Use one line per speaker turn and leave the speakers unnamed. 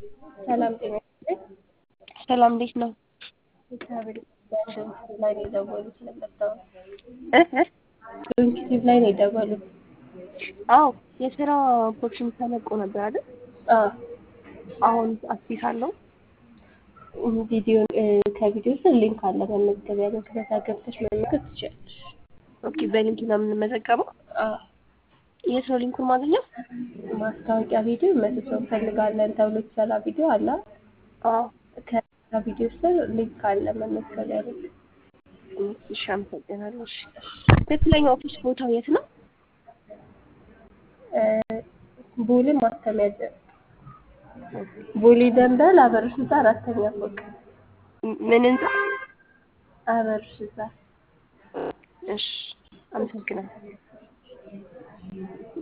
ሰላም ጤና ይስጥልኝ።
ሰላም እንዴት ነው?
እግዚአብሔር ይመስገን። ላይ ነው የደወሉት ስለመጣሁ
እ እ
ዩቲዩብ ላይ ነው የደወሉት።
አዎ የስራ ኦፖርቹኒቲ ተለቆ ነበር አይደል?
አዎ
አሁን አክቲቭ አለው።
ቪዲዮ ከቪዲዮ ስር ሊንክ አለ መመዝገቢያ ሊንክ በዛ ገብተሽ መመዝገብ ትችላለሽ።
ኦኬ በሊንክ ነው የምንመዘገበው።
አዎ
የት ነው ሊንኩን ማግኘው?
ማስታወቂያ ቪዲዮ መቶ ሰው እንፈልጋለን ተብሎ የተሰራ ቪዲዮ አለ።
አዎ
ከዛ ቪዲዮ ስር ሊንክ አለ መመዝገቢያ ሊንክ።
እሺ አመሰግናለሁ። እሺ ትክክለኛ ኦፊስ ቦታው የት ነው?
ቦሌ ማተሚያ ደ- ቦሌ ደንበል አበሮች ህንፃ አራተኛ ፎቅ
ምን ህንጻ?
አበሮች ህንፃ
እሺ አመሰግናለሁ።